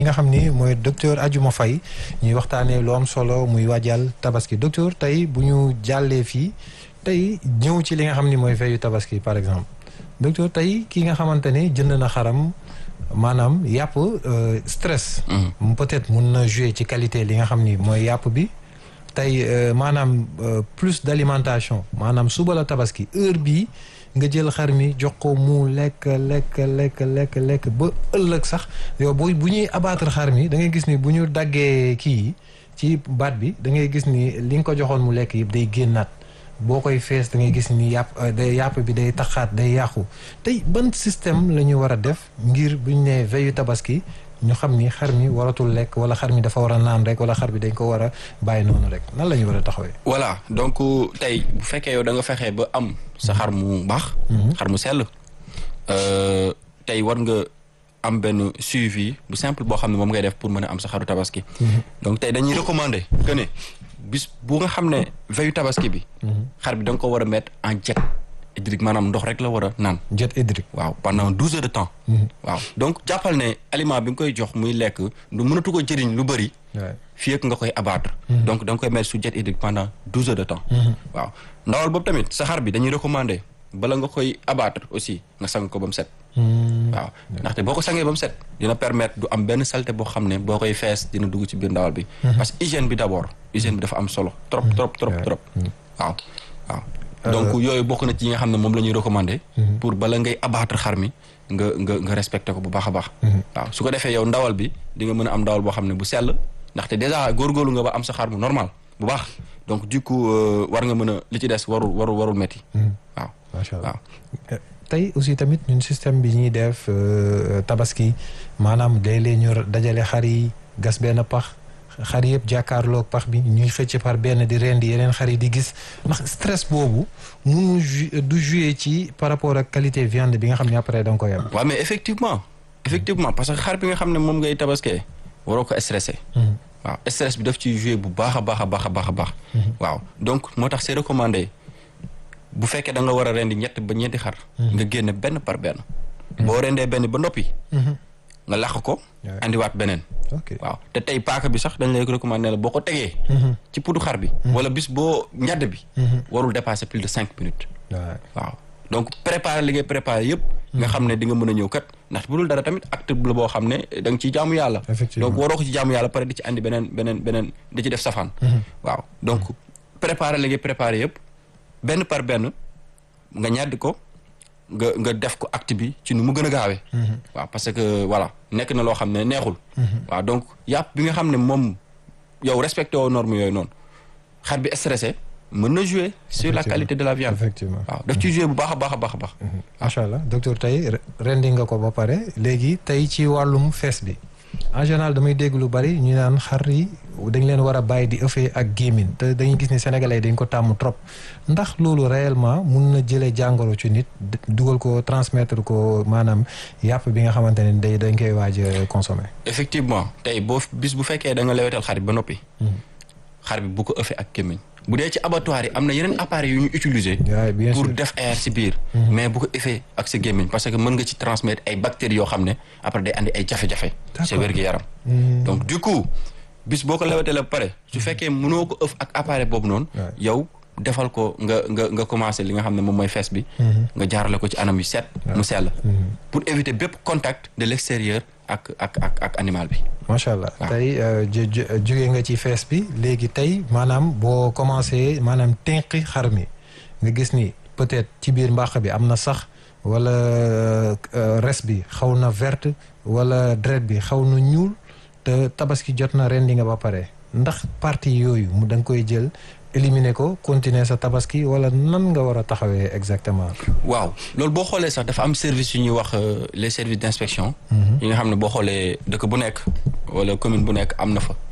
ki nga xam ni mooy docteur Adjuma Faye ñuy waxtaanee lu am solo muy waajal tabaski docteur tey bu ñu jàllee fii tey ñëw ci li nga xam ni mooy veyu tabaski par exemple docteur tey ki nga xamante ne jënd na xaram maanaam yàpp stress. peut-être mun na jouer ci qualité li nga xam ni mooy yàpp bi. tey maanaam plus d'alimentation maanaam suba la tabaski heure bii nga jël xar mi jox ko mu lekk lekk lekk lekk lekk ba ëllëg sax yow bu bu ñuy abattre xar mi da ngay gis ni bu ñu daggee kii ci baat bi da ngay gis ni li nga ko joxoon mu lekk yëpp day génnaat boo koy fees da ngay gis ni yàpp day yàpp bi day taxaat day yàqu tey ban système la ñu war a def ngir bu ñu nee veillu tabaski ñu xam ni xar mi waratul lekk wala xar mi dafa war a naan rek wala xar bi dañ ko war a bàyyi noonu rek nan la ñu war a taxawee. voilà donc tey bu fekkee yow da nga fexee ba am sa xar mu baax. xar mu sell. tey war nga am benn suivi bu simple boo xam ne moom ngay def pour mën a am sa xaru tabaski. donc tey dañuy recommander que ne bis bu nga xam ne veillu tabaski bi. xar bi da nga ko war a mettre en diète hydrique maanaam ndox rek la war a naan. diète hydrique. waaw pendant douze heures de temps. waaw donc jàppal ne aliment bi nga koy jox muy lekk du mënatu ko jëriñ lu bëri. fii ak nga koy abattre. donc da nga koy mettre sous diète hydrique pendant douze heures de temps. waaw ndawal boobu tamit sa xar bi dañuy recommander bala nga koy abattre aussi nga sang ko ba mu set. waaw ndaxte boo ko sangee ba mu set dina permettre du am benn saleté boo xam ne boo koy fees dina dugg ci biir ndawal bi. parce que hygiène bi d'abord hygiène bi dafa am solo. trop trop trop trop waaw waaw. donc yooyu bokk na ci yi nga xam ne moom la ñuy recommander. pour bala ngay abattre xar mi nga nga nga respecter ko bu baax a baax. waaw su ko defee yow ndawal bi di nga mën a am ndawal boo xam ne bu sell ndaxte déjà góorgóorlu nga ba am sa xar mu normal bu baax donc du coup war nga mën a li ci des warul warul warul metti waaw macha allah tey aussi tamit ñun système bi ñuy def tabaski maanaam léeg-léeg ñu dajale xar yi gas benn pax. xar yëpp jàkkaarloog pax bi ñuy xëcc par benn di rendi yeneen xar yi di gis ndax stress boobu munu du jouer ci par rapport ak qualité viande bi nga xam ne après da nga koy am. waaw mais effectivement effectivement parce que xar bi nga xam ne moom ngay tabaskee waroo ko stressé. waaw stress bi daf ciy jouer bu baax a baax a baax a baax a baax. waaw donc moo tax c'est recommandé bu fekkee da nga war a rendi ñett ba ñeenti xar. nga génne benn par benn. boo rendee benn ba noppi. nga làq ko. andiwaat beneen. waaw te tey paaka bi sax dañ lay recommander la boo ko tegee. ci pudu xar bi. wala bis boo ñadd bi. warul dépasser plus de cinq minutes. waaw donc préparer li ngay préparer yëpp. nga xam ne di nga mën a ñëw kat ndax bu dul dara tamit acte la boo xam ne da nga ciy jaamu yàlla. donc waroo ko ci jaamu yàlla pare di ci andi beneen beneen beneen di ci def safaan. waaw donc préparer li ngay préparer yëpp benn par benn nga ñàdd ko. nga nga def ko acte bi ci nu mu gën a gaawee. waaw parce que voilà nekk na loo xam ne neexul. waaw donc yàpp bi nga xam ne moom yow respecté woo normes yooyu noonu xar bi stressé mën na jouer sur la qualité de la viande. effectivement waaw daf ciy jouer bu baax a baax a baax a baax. macha allah docteur tey rendi nga ko ba pare léegi tey ci wàllum fees bi en général damay dégg lu bari ñu naan xar yi dañ leen war a bàyyi di ëffee ak gémmin te dañuy gis ni sénégalais dañ ko tàmm trop ndax loolu réellement mun na jëlee jàngoro ci nit dugal ko transmettre ko maanaam yàpp bi nga xamante ne day dañ koy waaj a consommer. effectivement tey boo bis bu fekkee da nga lewetal xar bi ba noppi. xar bi bu ko ëffee ak gémmiñ bu dee ci abattoir yi am na yeneen appareils yu ñu utiliser. pour def air ci biir. mais bu ko ëffee ak sa gémmiñ parce que mën nga ci transmettre ay bactéries yoo xam ne après day andi ay jafe-jafe. sa wér-gu-yaram. donc du coup. bis boo ko lewetee la pare su fekkee mënoo ko ëf ak appareil boobu noonu. yow defal ko nga nga nga commencé li nga xam ne moom mooy fees bi. nga jaarale ko ci anam yu set. mu sell. pour éviter bépp contact de l'extérieur ak ak ak ak animal bi. macha allah tey jóge nga ci fees bi léegi tey maanaam boo commencé maanaam tenqi xar mi nga gis ni peut-être ci biir mbàq bi am na sax wala res bi xaw na verte wala dret bi xaw na ñuul. te tabaski jot na rendi nga ba pare ndax partie yooyu mu da nga koy jël éliminer ko continuer sa tabaski wala nan nga war a taxawee exactement. waaw loolu boo xoolee sax dafa am service yu ñuy wax les services d'inspection. yi nga xam ne boo xoolee dëkk bu nekk wala commune bu nekk am na fa.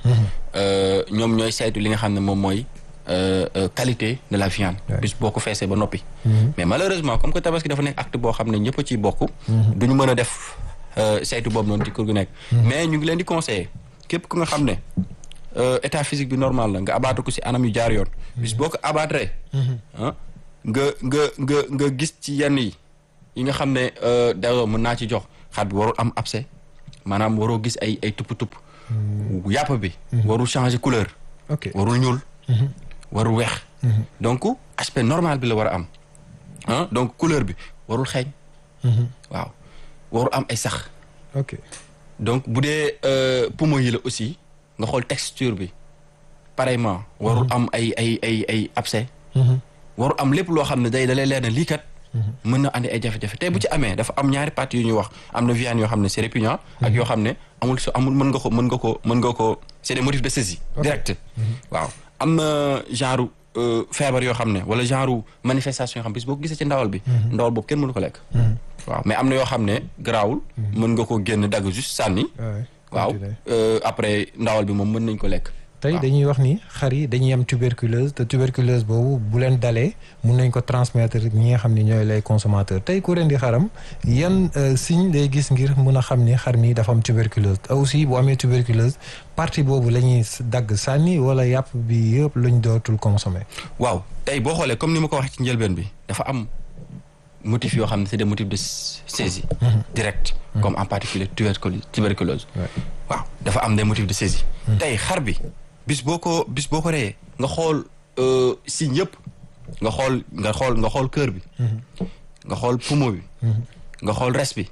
ñoom ñooy saytu li nga xam ne moom mooy qualité de la viande. bis boo ko feesee ba noppi. mais malheureusement comme que tabaski dafa nekk acte boo xam ne ñëpp a ciy bokk. duñu mën a def. saytu boobu noonu ci kër gu nekk. mais ñu ngi leen di conseiller képp ku nga xam ne état physique bi normal la nga abattre ko ci anam yu jaar yoon. bis boo ko abattre. ah nga nga nga nga gis ci yenn yi yi nga xam ne dayoo mën naa ci jox xar bi warul am abcès maanaam waroo gis ay ay tupp tupp yàpp bi warul changer couleur ok warul ñuul warul weex donc aspect normal bi la war a am ah donc couleur bi warul xeeñ waaw warul am ay sax ok donc bu dee poumon yi la aussi nga xool texture bi pareillement warul am ay ay ay ay abcès warul am lépp loo xam ne day da lay leer ne lii kat mën na andi ay jafe-jafe tey bu ci amee dafa am ñaari parties yu ñuy wax am na viande yoo xam ne c'est répugnant ak yoo xam ne amul su amul mën nga ko mën nga ko mën nga ko c'est des motifs de saisie direct waaw am na genre feebar yoo xam ne wala genre manifestation yoo xam bis boo ko gisee ci ndawal bi ndawal boobu kenn mënu ko lekk waaw mais am na yoo xam ne garaawul mën nga ko génn dagg juste sànni waaw après ndawal bi moom mën nañ ko lekk tey dañuy wax ni xar yi dañuy am tuberculose te tuberculose boobu bu leen dalee mun nañ ko transmettre ñi nga xam ni ñooy lay consommateur tey ku rendi xaram yan signe lay gis ngir mun a xam ni xar mi dafa am tuberculose te aussi bu amee tuberculose partie boobu la ñuy dagg sànni wala yàpp bi yëpp luñ dootul consommer. waaw tey boo xoolee comme ni ma ko waxee ci njëlbeen bi dafa am motifs yoo xam ne c'est des motifs de saisie. direct comme en particulier tuberculose. waaw dafa am des motifs de saisie. tey xar bi. bis boo ko bis boo ko reyee nga xool signe yëpp nga xool nga xool nga xool cœur bi nga xool poumon bi nga xool res bi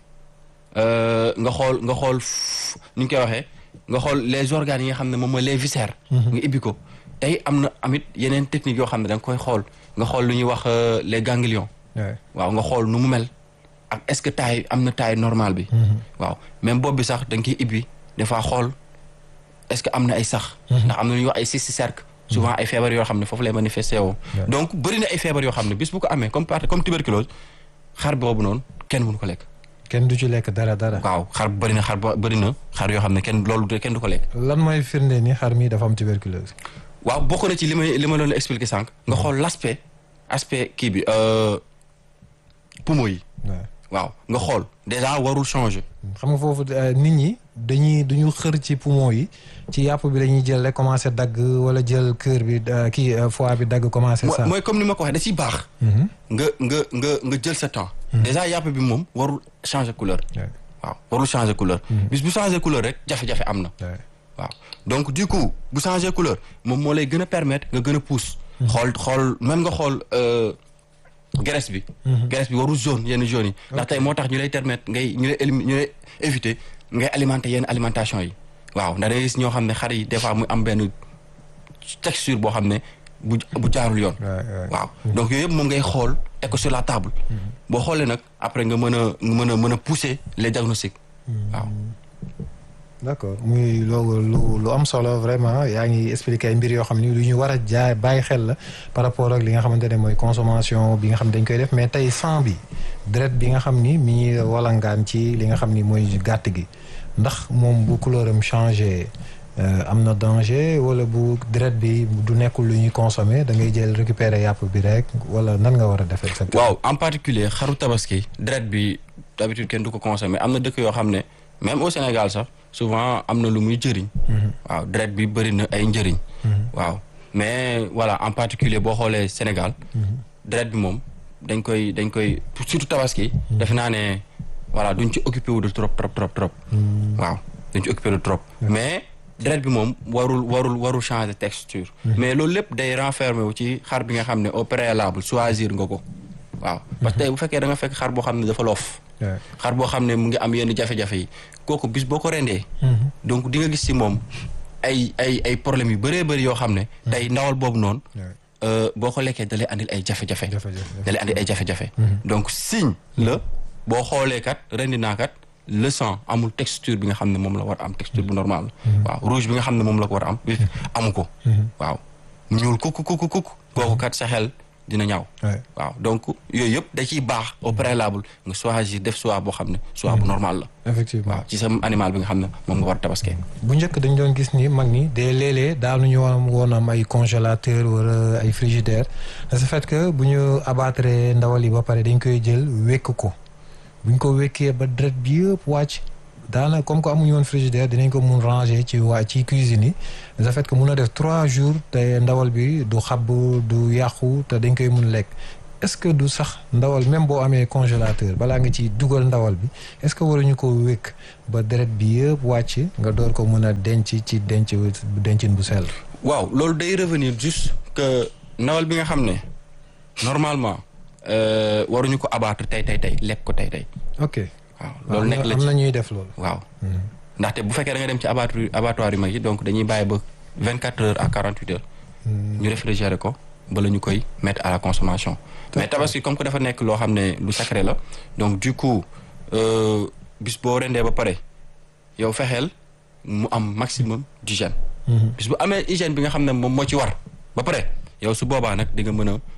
nga xool nga xool ni ñu koy waxee nga xool les organes yi nga xam ne moom mooy les viscères nga ibbi ko tey am na amit yeneen technique yoo xam ne da nga koy xool nga xool lu ñuy wax les ganglions waaw nga xool nu mu mel ak est-ce que taille am na taille normale bi waaw même bopp bi sax da nga koy ibbi des fois xool est-ce que am na ay sax ndax am na lu ñuy wax ay cyste cerque souvent ay feebar yoo xam ne foofu lay manifesté woo donc bëri na ay feebar yoo xam ne bis bu ko amee comme part comme tuberculose xar boobu noonu kenn mënu ko lekk kenn du ci lekk dara dara waaw xar bëri na xar bëri na xar yoo xam ne kenn loolu kenn du ko lekk lan mooy firnde ni xar mi dafa am tuberculose waaw bokk na ci li may li ma doon expliquer sànq nga xool l'aspect aspect kii bi poumon yi waaw nga xool déjà warul changer xam nga foofu nit ñi dañuy duñu xër ci poumon yi ci yàpp bi dañuy jël rek commencé dagg wala jël cœur bi kii foie bi dagg commencé ça mooy comme ni ma ko waxee da ciy baax nga nga nga nga jël sa temps déjà yàpp bi moom warul changer couleur waaw warul changer couleur bis bu changer couleur rek jafe-jafe am na waaw donc du coup bu changer couleur moom moo lay gën a permettre nga gën a pousse xool xool même nga xool graisse bi graisse bi warul jaune yenn jaune yi ndax tey moo tax ñu lay permettre ngay ñu lay ñu lay éviter ngay alimenter yenn alimentation yi waaw ndax dangay gis ñoo xam ne xar yi des fois muy am benn texture boo xam ne bu bu jaarul yoon waaw donc yooyu yëpp moom ngay xool teg ko sur la table boo xoolee nag après nga mën a nga mën a mën a pousser les diagnostics waaw d'accord muy loolu lu lu am solo vraiment yaa ngi expliquer ay mbir yoo xam ni lu ñu war a jaay bàyyi xel la par rapport ak li nga xamante ne mooy consommation bi nga xam ne dañ koy def mais tey sang bi deret bi nga xam ni mi ngi walangaan ci li nga xam ni mooy gàtt gi ndax moom bu couleur am changé am na danger wala bu deret bi du nekkul lu ñuy consommer da ngay jël récupérer yàpp bi rek wala nan nga war a def exactement waaw en particulier xaru tabaski deret bi d'habitude kenn du ko consommer am na dëkk yoo xam ne même au Sénégal sax souvent am na lu muy jëriñ waaw deret bi bëri na ay njëriñ waaw mais voilà en particulier boo xoolee Sénégal deret bi moom dañ koy dañ koy surtout tabaski defe naa ne voilà duñ ci occupé wu de trop trop trop trop waaw duñ ci occupé de trop mais deret bi moom warul warul warul changer texture mais loolu lépp day renfermer wu ci xar bi nga xam ne au préalable choisir nga ko waaw parce que tey bu fekkee da nga fekk xar boo xam ne dafa loof xar boo xam ne mu ngi am yenn jafe-jafe yi kooku bis boo ko rendee donc di nga gis ci moom ay ay ay problèmes yu bëree bëri yoo xam ne tey ndawal boobu noonu boo ko lekkee da lay andil ay jafe-jafe da lay andil ay jafe-jafe donc signe la boo xoolee kat rendi naa kat le sang amul texture bi nga xam ne moom la war a am texture bu normal waaw rouge bi nga xam ne moom la ko war a am amu ko waaw ñuul kuk kuk kuk kooku kat sa xel dina ñaaw waaw donc yooyu yëpp da ciy baax au préalable nga choisir def choix boo xam ne choix bu normal la effectivement waaw ci sa animal bi nga xam ne moom nga war a tabaskee bu njëkk dañ doon gis ni mag ñi de léeg-léeg daanuñu woon woon am ay congélateur wala ay frigidaire de ce fait que bu ñu abattre ndawal yi ba pare dañ koy jël wékk ko bu ñu ko wékkee ba deret bi yëpp wàcc daana comme que amuñu woon frigidaire dinañ ko mun ranger ci waa ci cuisine yi de fait que mun a def trois jours te ndawal bi du xab du yàqu te dañ koy mun lekk est-ce que du sax ndawal même boo amee congélateur balaa nga ciy dugal ndawal bi est-ce que waruñu ko wékk ba deret bi yëpp wàcc nga door ko mën a denc ci denc dencin bu sell. waaw loolu day revenir juste que ndawal bi nga xam ne normalement waruñu ko abattre tey tey tey lekk ko tey tey. ok waaw loolu nekk la am ci na ñuy def loolu. waaw ndaxte bu fekkee da nga dem ci abattoir abattoir yu mag yi donc dañuy bàyyi ba vingt quatre heures à quarante huit heures. ñu réfrigérer ko bala ñu koy mettre à la consommation. mais tabaski comme que dafa nekk loo xam ne lu sacré la donc du coup bis boo rendee ba pare yow fexeel mu am maximum d'hygiène. bis bu amee hygiène bi nga xam ne moom moo ci war ba pare yow su boobaa nag di nga mën a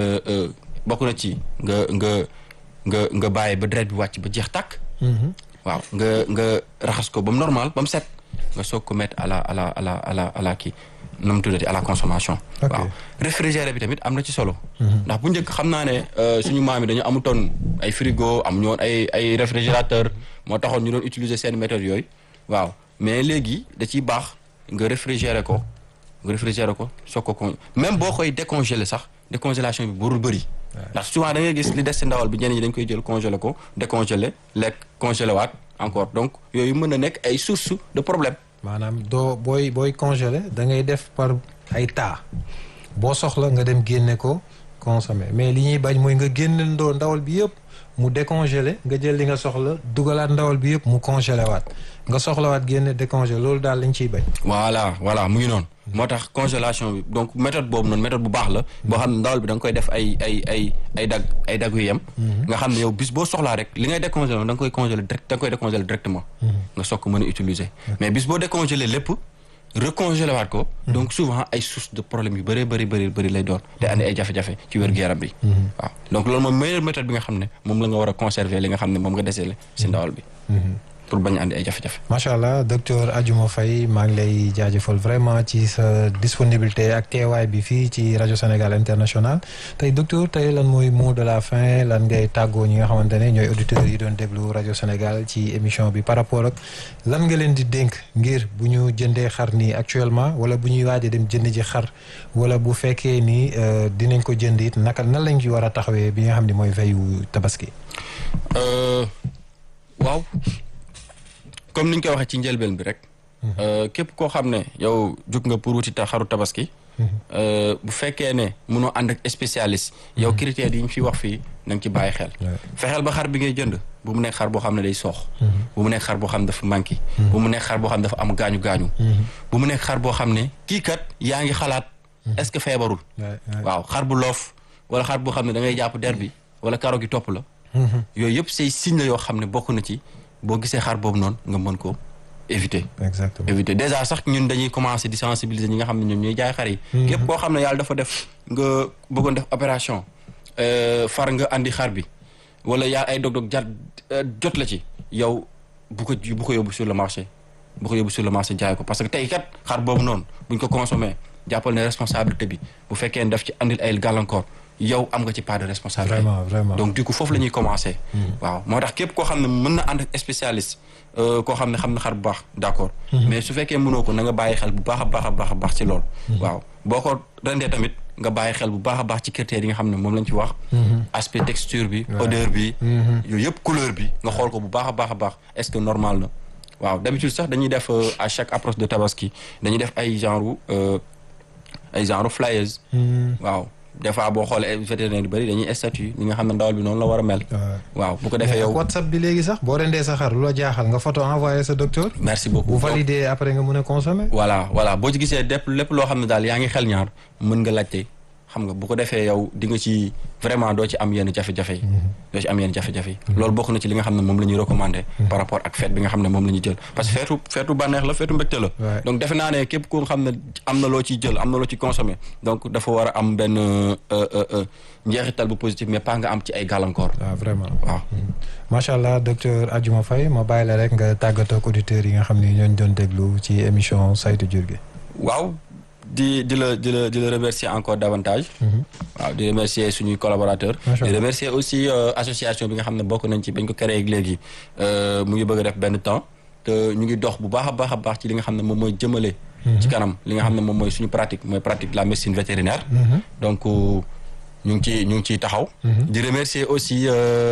bokk na ci nga nga nga nga bàyyi ba deret bi wàcc ba jeex tàkk. waaw nga nga raxas ko ba mu normal ba mu set nga soog ko mettre à la à la à la à la à la kii nu mu tuddati à la consommation. Ok. waaw réfrigéré bi tamit am na ci solo. ndax bu njëkk xam naa ne euh, suñu maam yi dañu amutoon ay frigo amuñu woon ay ay réfrigérateur moo taxoon ñu doon utiliser seen méthode yooyu waaw mais léegi da ciy baax nga réfrigéré ko nga réfrigéré ko soog ko con même boo koy décongelé sax décongélation bi warul bëri. ndax souvent da ngay gis li des ci ndawal bi ñenn ñi dañ koy jël congelé ko décongelé lekk congelé waat encore donc yooyu mën na nekk ay source de problème. maanaam doo booy booy congelé da ngay def par ay taa boo soxla nga dem génne ko consommer mais li ñuy bañ mooy nga génne ndoo ndawal bi yëpp mu décongelé nga jël li nga soxla dugalaat ndawal bi yëpp mu congelé waat nga soxlawaat génne décongelé loolu daal lañ ciy bañ. voilà voilà mu ngi noonu. moo tax congélation bi donc méthode boobu noonu méthode bu baax la. boo xam ne ndawal bi da nga koy def ay ay ay ay dag ay dag yu yem. nga xam ne yow bis boo soxlaa rek li ngay décongelé da nga koy congelé direct da nga koy décongelé directement. nga soog ko mën a utiliser. mais bis boo décongelé lépp recongelé waat ko. donc souvent ay source de problème yu bëree bëri bëri bëri lay doon. te andi ay jafe-jafe ci wér-gu-yaram bi. waaw donc loolu mooy meilleure méthode bi nga xam ne moom la nga war a conserver li nga xam ne moom nga desee si ndawal bi. pour bañ a andi ay jafe-jafe. macha allah docteur Adjouma Faye maa ngi lay jaajëfal vraiment ci sa disponibilité ak teewaay bi fii ci rajo Sénégal international tey docteur tey lan mooy mot de la fin lan ngay tàggoo ñi nga xamante ne ñooy auditeurs yi doon déglu rajo Sénégal ci émission bi par rapport ak lan nga leen di dénk ngir bu ñu jëndee xar nii actuellement wala bu ñuy waaj a dem jënd ji xar wala bu fekkee ni euh, dinañ ko jënd it naka nan lañ ci war a taxawee bi nga xam ne mooy veyu tabaski. Euh, waaw comme ni ñu koy waxee ci njëlbeen bi rek. euh, képp koo xam ne yow jug nga pour wuti ta xaru tabaski. euh, bu fekkee ne mënoo ànd ak spécialiste. yow critères yi ñu fi wax fii na nga ci bàyyi xel. Ouais. fexeel ba xar bi ngay jënd bu mu nekk xar boo xam ne day soox. bu mu nekk xar boo xam ne dafa manqué. bu mu nekk xar boo xam ne dafa am gaañu gaañu. bu mu nekk xar boo xam ne kii kat yaa ngi xalaat. est-ce que feebarul. Ouais, ouais. waaw xar bu loof wala xar boo xam ne da ngay jàpp der bi wala karo gi topp la. yooyu yëpp say signe la yoo xam ne bokk na ci boo gisee xar boobu noonu nga mën ko éviter. exactement éviter déjà sax ñun dañuy commencer di sensibiliser ñi nga xam ne ñoom ñooy jaay xar yi. képp koo xam ne yàlla dafa def nga bëggoon def opération euh, far nga andi xar bi wala yaa ay dog-dog jat euh, jot la ci yow bu ko bu ko yóbbu sur le marché bu ko yóbbu sur le marché jaay ko parce que tey kat xar boobu noonu buñ ko consommé jàppal ne responsabilité bi bu fekkee ne daf ci andil ay gàllankoor yow am nga ci part de responsabilité. Vraiment, vraiment. donc du coup foofu la ñuy commencer. waaw moo tax képp koo xam ne mën na ànd ak spécialiste euh, koo xam ne xam na xar bu baax d'accord. mais su fekkee mënoo ko na nga bàyyi xel bu baax a baax a baax a baax ci loolu. waaw boo ko rendee tamit nga bàyyi xel bu baax a baax ci critères yi nga xam ne moom lañ ci wax. aspect texture bi. odeur bi. yooyu yëpp couleur bi nga xool ko bu baax a baax a baax est-ce que normal na. waaw d'habitude sax dañuy def euh, à chaque approche de tabaski dañuy def ay genre euh, ay genre flyers. waaw des fois boo xoolee vétérinaire yu bëri dañuy statut li nga xam ne ndawal bi noonu la war a mel. Ouais. waaw bu ko defee mais ak yow. WhatsApp bi léegi sax boo rendee sa xar lu la jaaxal nga photo envoyé sa docteur. merci beaucoup bu valider après nga mën a consommer. voilà voilà boo ci gisee lépp lépp loo xam ne daal yaa ngi xel ñaar mën nga laajte xam nga bu ko defee yow di nga ci vraiment doo ci am yenn jafe-jafe yi. doo ci am yenn jafe-jafe yi. loolu bokk na ci li nga xam ne moom la ñuy recommander. par rapport ak fête bi nga xam ne moom la ñuy jël parce que feetu feetu bànneex la feetu mbégte la. Ouais. donc defe naa ne képp ku xam ne am na loo ciy jël am na loo ciy consommer donc dafa war a am benn euh, euh, euh, njeexital bu positif mais pas nga am ci ay gàllankoor. waaw vraiment. waaw. macha allah docteur Adjouma Faye ma bàyyi la rek nga tàggatoo ak auditeurs yi nga xam ni ñooñu doon déglu ci émission saytu jur gi. waaw di di la di la di la remercier encore davantage. waaw di remercier suñuy collaborateurs. Macha di Allah. remercier aussi euh, association bi nga xam ne bokk nañ ci bañ ko créé ak léegi euh, mu ngi bëgg a def benn temps te ñu ngi dox bu baax a baax a baax ci li nga xam ne moom mooy jëmale. ci kanam li nga xam ne moom mooy suñu pratique mooy pratique de la médecine vétérinaire. donc euh, ñu ngi ciy ñu ngi ciy taxaw. di remercier aussi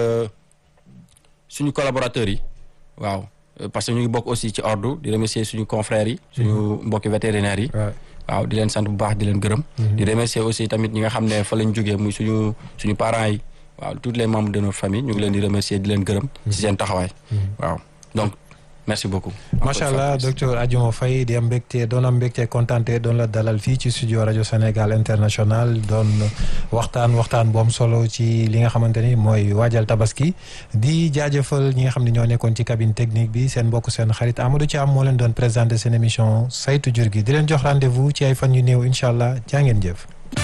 suñu collaborateurs yi waaw parce que ñu ngi bokk aussi ci ordre di remercier suñu confrères yi. suñu mbokki vétérinaires yi. waaw di leen sant bu baax di leen gërëm. di remercier aussi tamit ñi nga xam ne fa lañ jógee muy suñu suñu parents yi waaw tous les membres de notre famille ñu ngi leen di remercier di leen gërëm. ci seen taxawaay. waaw donc merci beaucoup. macha allah docteur Adjuma Faye di am mbégte doon am mbégte kontaante doon la dalal fii ci studio rajo Sénégal international doon waxtaan waxtaan bu am solo ci li nga xamante ni mooy waajal tabaski di jaajëfal ñi nga xam ne ñoo nekkoon ci cabine technique bi seen mbokk seen xarit Amadou Thiam moo leen doon présenté seen émission saytu jur gi di leen jox rendez-vous ci ay fan yu néew incha allah jaa ngeen jëf.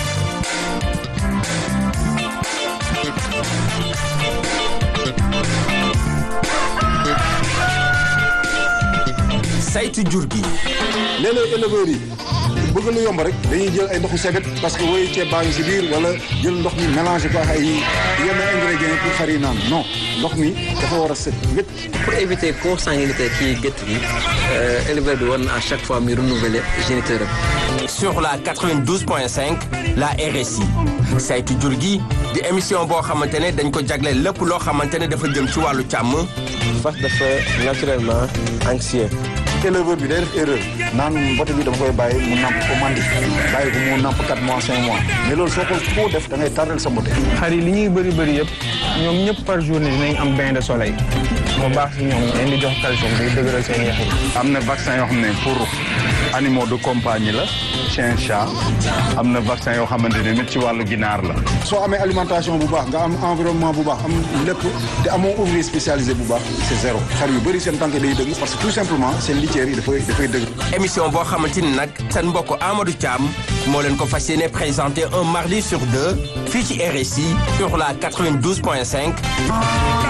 saytu jur gi. léeg-léeg éleveurs yi bëgg lu yomb rek dañuy jël ay ndoxu sebet parce que woyu ceeb baa ngi si biir wala jël ndox mi mélangé ko ak ay yenn ingrédients pour xar yi naan non ndox mi dafa war a set wét. pour éviter consanguinité kii gétt gi éleveur bi war na à chaque fois muy renouveler géniteur am. sur la 92.5 la RSI saytu jur gi di émission boo xamante ne dañ ko jagleel lépp loo xamante ne dafa jëm ci wàllu càmm. fas dafa naturellement anxieux. éleveur bi day def erreur naan mbote bi dama koy bàyyi mu namp ko mandi bàyyi ko mu namp 4 mois 5 mois mais loolu soo ko koo def da ngay tardel sa mbote. xar yi li ñuy bëri bëri yëpp ñoom ñëpp par journée dinañ am bain de soleil moo baax si ñoom leen di jox calcium day dëgëral seen yax yi. am na vaccin yoo xam ne pour animaux de compagnie la chien chat am na vaccin yoo xamante ne nit ci wàllu ginaar la. soo amee alimentation bu baax nga am environnement bu baax am lépp te amoo ouvrier spécialisé bu baax c'est zéro xar yu bëri seen tànk day dëgg parce que tout simplement seen litière yi dafay dafay dëgg. émission boo xamante ni nag seen mbokk Amadou Thiam moo leen ko fas yéene présenté un mardi sur deux fii ci RSI sur la 92.5.